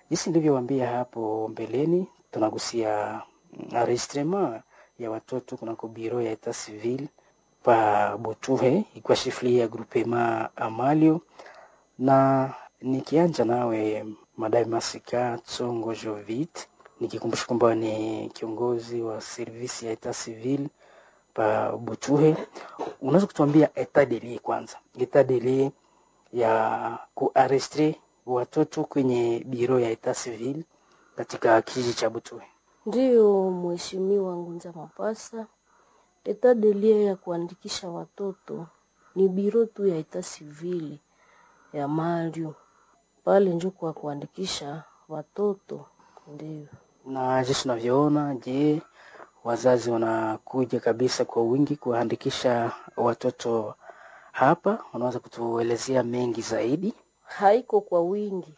Jinsi nilivyowaambia hapo mbeleni, tunagusia enregistrement ya watoto kunako biro ya etat civil pa Butuhe ikiwa shifli ya groupement Amalio, na nikianja nawe Madame Masika Tsongo Jovit, nikikumbusha kwamba ni kiongozi wa servisi ya etat civil pa Butuhe, unaweza kutuambia etat de lieu kwanza, etat de lieu ya kuarestre watoto kwenye biro ya etat civil katika kijiji cha Butuhe? Ndiyo, Mheshimiwa Ngunza Mapasa, etat de lieu ya kuandikisha watoto ni biro tu ya etat civil ya Mario pale njo kwa kuandikisha watoto. Ndiyo, Na jinsi unavyoona, je, wazazi wanakuja kabisa kwa wingi kuwaandikisha watoto hapa? Unaweza kutuelezea mengi zaidi? haiko kwa wingi,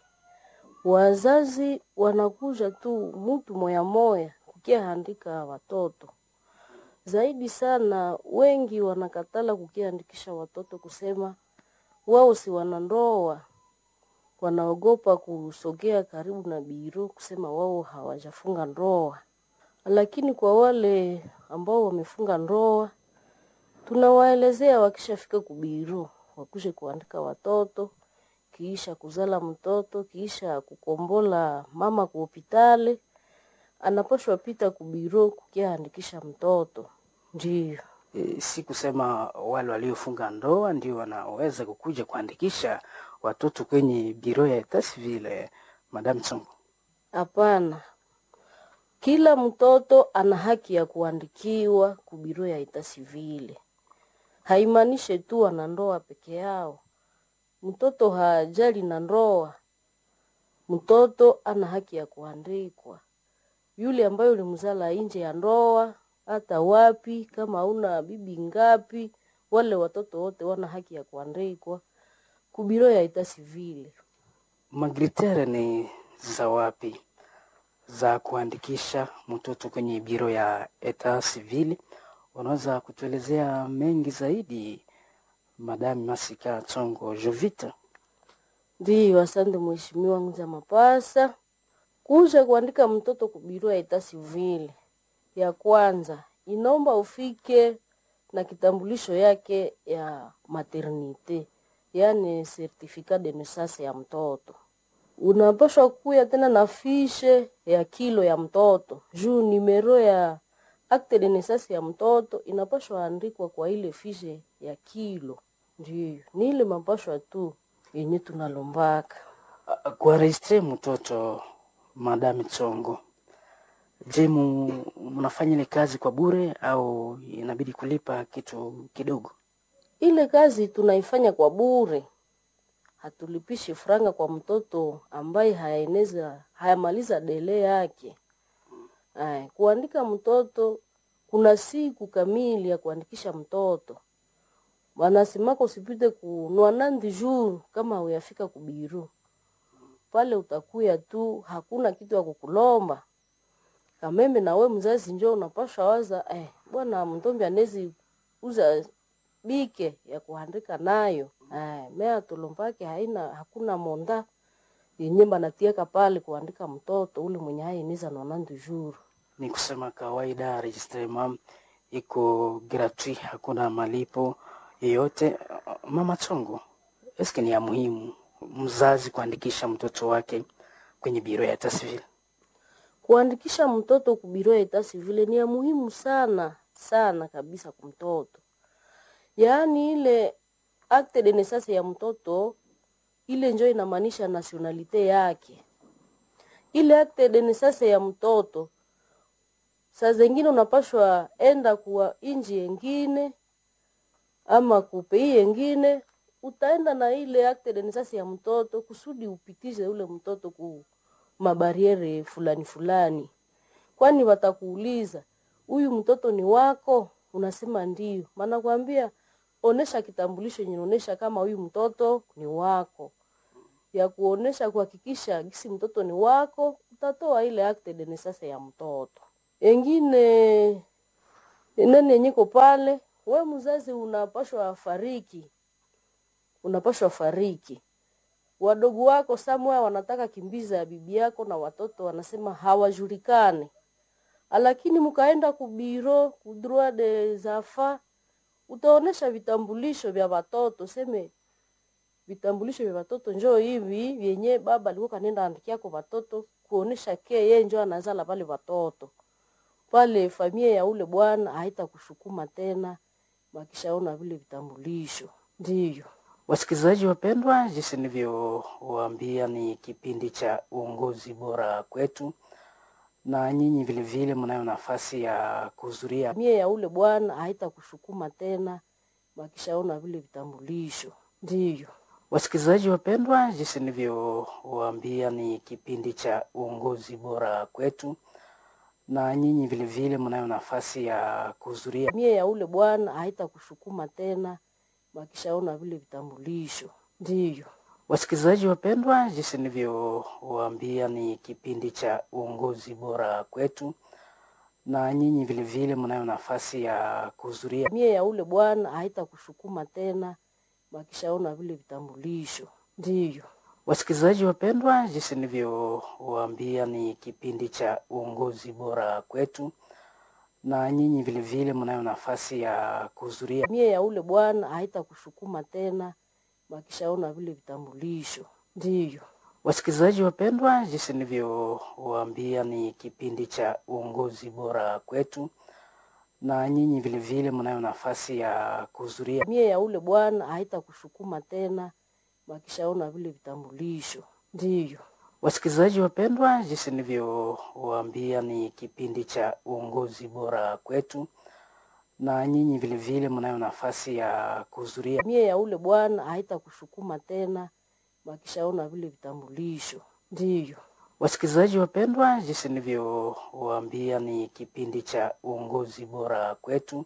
wazazi wanakuja tu mutu moya moya kukiaandika watoto zaidi sana. Wengi wanakatala kukiandikisha watoto kusema wao si wanandoa, wanaogopa kusogea karibu na biro kusema wao hawajafunga ndoa. Lakini kwa wale ambao wamefunga ndoa, tunawaelezea wakishafika kubiro wakuje kuandika watoto, kiisha kuzala mtoto, kiisha kukombola mama ku hopitali, anapashwa pita kubiro kukiaandikisha mtoto. Ndiyo. E, si kusema wale waliofunga ndoa ndio wanaweza kukuja kuandikisha watoto kwenye biro ya etat civil. eh, Madame Tsongo, Hapana, kila mtoto ana haki ya kuandikiwa kubiro ya ita sivile. Haimaanishe tu wana ndoa peke yao. Mtoto hajali na ndoa, mtoto ana haki ya kuandikwa. Yule ambaye ulimzala nje ya ndoa, hata wapi, kama una bibi ngapi, wale watoto wote wana haki ya kuandikwa kubiro ya ita sivile. magritere ni za wapi za kuandikisha mtoto kwenye biro ya etat civil? Unaweza kutuelezea mengi zaidi, Madame Masika Tsongo Jovita? Ndiyo, asante mheshimiwa Nguza Mapasa. Kuja kuandika mtoto kubiro ya ita sivile, ya kwanza inaomba ufike na kitambulisho yake ya maternite, yaani certificat de naissance ya mtoto. Unapaswa kuya tena na fishe ya kilo ya mtoto juu nimero ya acte de naissance ya mtoto inapaswa andikwa kwa ile fishe ya kilo. Ndiyo, ni ile mapashwa tu yenye tunalombaka. kuaregistre mtoto Madame Tsongo, je, mu- mnafanya ile kazi kwa bure au inabidi kulipa kitu kidogo? Ile kazi tunaifanya kwa bure, hatulipishi franga kwa mtoto ambaye hayaeneza hayamaliza dele yake. Ay, kuandika mtoto kuna siku kamili ya kuandikisha mtoto, wanasemaka usipite kunua nandi jour kama uyafika kubiru pale, utakuya tu, hakuna kitu ya kukulomba kameme. Na we mzazi njo unapasha waza eh, bwana mtombi anezi uza bike ya kuandika nayo eh, mea tulombake haina hakuna monda yenye banatiaka pale kuandika mtoto ule mwenye hainiza nonandi jour Ni kusema kawaida registrement iko gratuit, hakuna malipo yoyote. Mama Tsongo, eske ni ya muhimu mzazi kuandikisha mtoto wake kwenye biro ya etat civil? kuandikisha mtoto kubiro ya etat civile ni ya muhimu sana sana kabisa kwa mtoto. Yaani ile acte de naissance ya mtoto ile njo inamaanisha nationalite yake. Ile acte de naissance ya mtoto saa zengine unapashwa enda kuwa inji yengine ama kupei yengine, utaenda na ile acte de naissance ya mtoto kusudi upitishe ule mtoto ku mabariere fulani fulani, kwani watakuuliza huyu mtoto ni wako, unasema ndio, maana kwambia onesha kitambulisho yenye inaonesha kama huyu mtoto ni wako, ya kuonesha kuhakikisha gisi mtoto ni wako, utatoa ile acte de naissance ya mtoto. Engine nani yenyeko pale, we mzazi unapashwa fariki, unapashwa fariki wadogo wako samwa wanataka kimbiza ya bibi yako na watoto wanasema hawajulikane, lakini mkaenda kubiro kudroit des enfants utaonesha vitambulisho vya watoto, seme vitambulisho vya watoto njoo hivi vyenye baba alikuwa kanenda andikia kwa watoto kuonesha ke yeye njoo anazala pale watoto pale, familia ya ule bwana haitakushukuma tena, wakishaona vile vitambulisho. Ndiyo Wasikilizaji wapendwa, jinsi nilivyowaambia ni kipindi cha uongozi bora kwetu, na nyinyi vilevile mnayo nafasi ya kuhudhuria familia ya ule bwana haitakushukuma tena, wakishaona vile vitambulisho. Ndiyo Wasikilizaji wapendwa, jinsi nilivyowaambia ni kipindi cha uongozi bora kwetu, na nyinyi vilevile mnayo nafasi ya kuhudhuria familia ya ule bwana haitakushukuma tena, wakishaona vile vitambulisho. Ndiyo Wasikilizaji wapendwa, jinsi nilivyowaambia ni kipindi cha uongozi bora kwetu, na nyinyi vilevile mnayo nafasi ya kuhudhuria familia ya ule bwana haitakushukuma tena, wakishaona vile vitambulisho. Ndiyo Wasikilizaji wapendwa, jinsi nilivyowaambia ni kipindi cha uongozi bora kwetu, na nyinyi vilevile mnayo nafasi ya kuhudhuria familia ya ule bwana haitakushukuma tena, wakishaona vile vitambulisho. Ndiyo Wasikilizaji wapendwa, jinsi nilivyowaambia ni kipindi cha uongozi bora kwetu, na nyinyi vilevile mnayo nafasi ya kuhudhuria familia ya ule bwana haitakushukuma tena, wakishaona vile vitambulisho. Ndiyo Wasikilizaji wapendwa, jinsi nilivyowaambia ni kipindi cha uongozi bora kwetu, na nyinyi vilevile mnayo nafasi ya kuhudhuria familia ya ule bwana haitakushukuma tena, wakishaona vile vitambulisho. Ndiyo Wasikilizaji wapendwa, jinsi nilivyowaambia ni kipindi cha uongozi bora kwetu,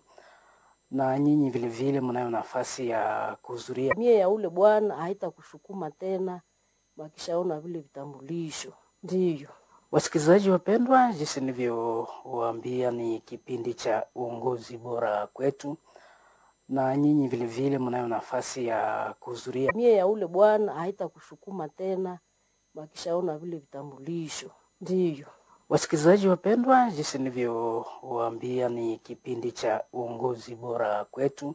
na nyinyi vilevile mnayo nafasi ya kuhudhuria familia ya ule bwana haitakushukuma tena, wakishaona vile vitambulisho. Ndiyo Wasikilizaji wapendwa, jinsi nilivyowaambia ni kipindi cha uongozi bora kwetu, na nyinyi vilevile mnayo nafasi ya kuhudhuria familia ya ule bwana haitakushukuma tena, wakishaona vile vitambulisho. Ndiyo Wasikilizaji wapendwa, jinsi nilivyowaambia ni kipindi cha uongozi bora kwetu,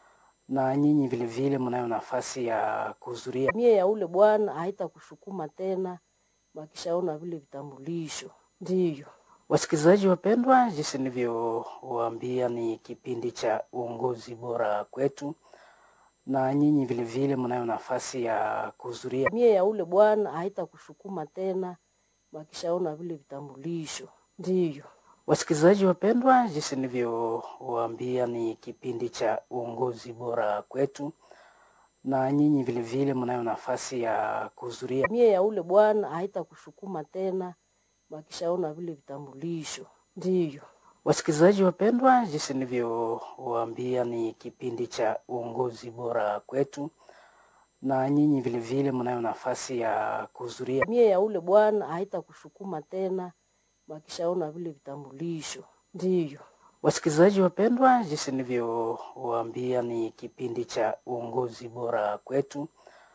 na nyinyi vilevile mnayo nafasi ya kuhudhuria familia ya ule bwana haitakushukuma tena, wakishaona vile vitambulisho. Ndiyo Wasikilizaji wapendwa, jinsi nilivyowaambia ni kipindi cha uongozi bora kwetu, na nyinyi vilevile mnayo nafasi ya kuhudhuria familia ya ule bwana haitakushukuma tena, wakishaona vile vitambulisho. Ndiyo Wasikilizaji wapendwa, jinsi nilivyowaambia ni kipindi cha uongozi bora kwetu, na nyinyi vilevile mnayo nafasi ya kuhudhuria familia ya ule bwana haitakushukuma tena, wakishaona vile vitambulisho. Ndiyo Wasikilizaji wapendwa, jinsi nilivyowaambia ni kipindi cha uongozi bora kwetu, na nyinyi vilevile mnayo nafasi ya kuhudhuria familia ya ule bwana haitakushukuma tena, wakishaona vile vitambulisho. Ndiyo Wasikilizaji wapendwa, jinsi nilivyowaambia ni kipindi cha uongozi bora kwetu,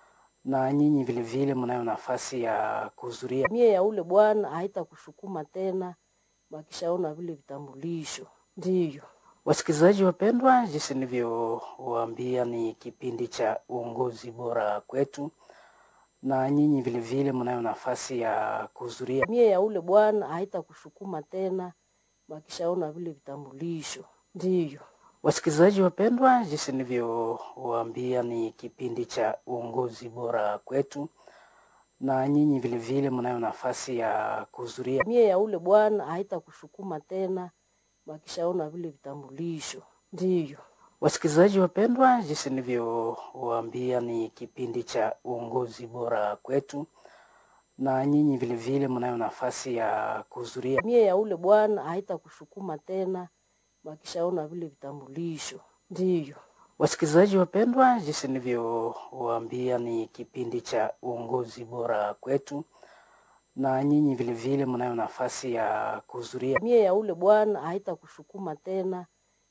na nyinyi vilevile mnayo nafasi ya kuhudhuria familia ya ule bwana haitakushukuma tena, wakishaona vile vitambulisho. Ndiyo Wasikilizaji wapendwa, jinsi nilivyowaambia ni kipindi cha uongozi bora kwetu, na nyinyi vilevile mnayo nafasi ya kuhudhuria familia ya ule bwana haitakushukuma tena, wakishaona vile vitambulisho. Ndiyo Wasikilizaji wapendwa, jinsi nilivyowaambia ni kipindi cha uongozi bora kwetu, na nyinyi vilevile mnayo nafasi ya kuhudhuria familia ya ule bwana haitakushukuma tena, wakishaona vile vitambulisho. Ndiyo Wasikilizaji wapendwa, jinsi nilivyowaambia ni kipindi cha uongozi bora kwetu, na nyinyi vilevile mnayo nafasi ya kuhudhuria familia ya ule bwana haitakushukuma tena, wakishaona vile vitambulisho. Ndiyo Wasikilizaji wapendwa, jinsi nilivyowaambia ni kipindi cha uongozi bora kwetu, na nyinyi vilevile mnayo nafasi ya kuhudhuria familia ya ule bwana haitakushukuma tena,